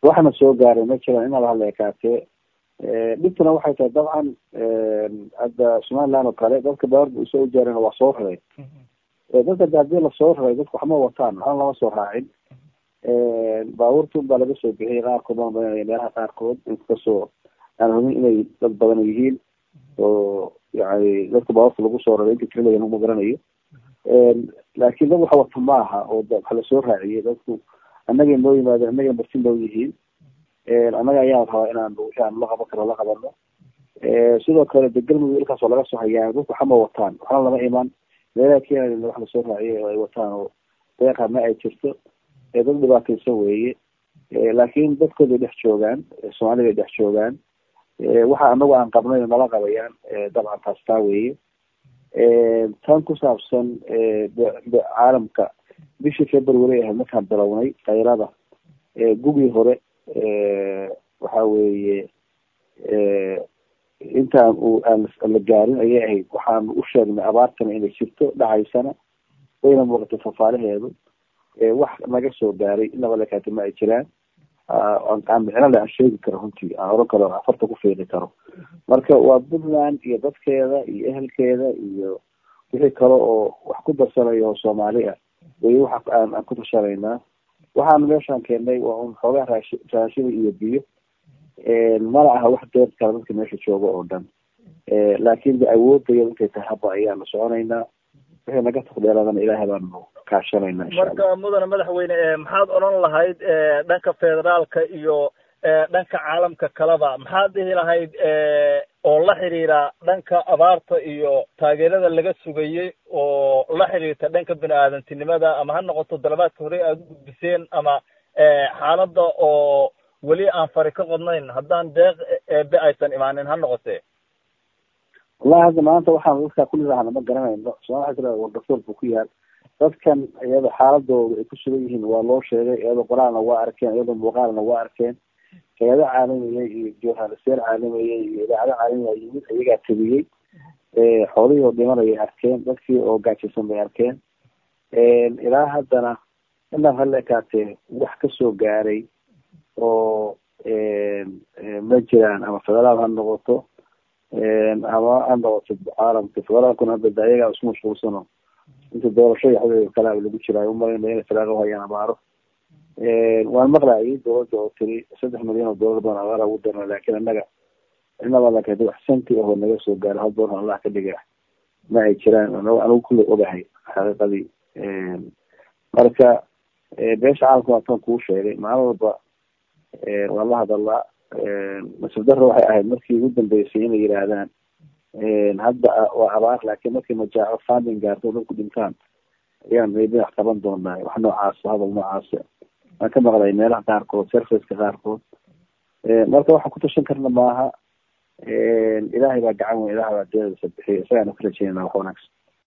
waxna soo gaaray ma jiraan inaba hadla ekaatee dhibtuna waxay tahay dabcan hadda somaliland oo kale dadka baawarba usoo ujaareen waa soo raray dadka de hadii lasoo raray dadku waxma wataan waxna lama soo raacin baabuurtun baa laga soo bixiyay qaarkood baan badanaya meelaha qaarkood inkastoo aan hubin inay dad badan yihiin oo yani dadka baabuurta lagu soo raray inta tirilayan uma garanayo laakin dad wax wata maaha oo waxa lasoo raaciyay dadku annagay noo yimaadeen annagay marti noo yihiin annaga ayaan rabaa inaan wixii aan la qaban karo la qabano sidoo kale de galmudug ilkaas oo laga soo hayaa dadku waxama wataan waxna lama iman meelaha keenaya wax lasoo raaciyay oo ay wataan oo deeqa ma ay jirto dad dhibaataysan weeye laakin dadkooday dhex joogaan soomaalida dhex joogaan waxa anagu aan qabnay nala qabayaan dabcan taas taa weeye tan ku saabsan caalamka bishii february ahayd markaan bilownay kayrada gugii hore waxa weeye intaan u aan la gaarin ayay ahayd waxaanu u sheegnay abaartana inay jirto dhacaysana wayna muuqatay fafaalaheedu wax naga soo gaaray inaba lekaati ma ay jiraan aan micno le aan sheegi karo runtii aan oran karo afarta ku fiiqi karo marka waa puntland iyo dadkeeda iyo ehelkeeda iyo wixii kale oo wax ku darsanayo oo soomaali ah way waxa aan aan ku tashanaynaa waxaan meeshaan keennay waa un xoogaa raashi raashida iyo biyo mana aha wax deed kale dadka meesha jooga oo dhan laakin de awoodaya intay tahay haba ayaanu soconaynaa wixii naga taqdeeladana ilaahay baanu kaashanayna marka mudane madaxweyne maxaad odhan lahayd dhanka federaalka iyo dhanka caalamka kaleba maxaad dhihi lahayd oo la xiriira dhanka abaarta iyo taageerada laga sugayey oo la xiriirta dhanka bini aadantinimada ama ha noqoto dalabaadka hore aada u gudbiseen ama xaaladda oo weli aan fari ka qodnayn haddaan deeq eebe aysan imaanin ha noqotee wallahi hadda maanta waxaan dadkaa kulilahana ma garanayno somal waa tira wardafoor buu ku yaal dadkan iyada xaaladooda ay ku sugan yihiin waa loo sheegay iyadoo qoraalna waa arkeen iyadoo muuqaalna waa arkeen hay-ado caalamiya iyo journalisteer caalamiya iyo idaacado caalamiya yimid iyagaa tabiyey xoolihii oo dhimanayay arkeen dadkii oo gaajaysan bay arkeen ilaa haddana inaan hala ekaatee wax kasoo gaaray oo ma jiraan ama federaal ha noqoto ama ha noqoto caalamka federaalkuna hadda de ayagaa isku mashquulsano inta doorasho iyo xadeeda kale lagu jiraayo umalayna inay federaalka uhayaan abaaro waan maqlayay dowladda oo tiri saddex milyan oo doolar baan abaara ugu darna laakin annaga inaba lakadi wax santi ahoo naga soo gaaro hal doolar allah ka dhiga ma ay jiraan anigu kulley ogahay xaqiiqadii marka beesha caalamka waa tan kuu sheegay maalin walba waan la hadalaa nasib daro waxay ahayd markii ugu dambeysay inay yidhaahdaan hadda waa abaar laakiin markii majaaco funding gaarto dadku dhintaan ayaan maybe wax qaban doonaa wax noocaas hadal noocaas waan ka maqlay meelaha qaarkood serviceka qaarkood marka waxaan ku tashan karna maaha ilaahay baa gacan weyn ilahay baa deedasa bixiya isagaana ka rajeynana wax wanaagsan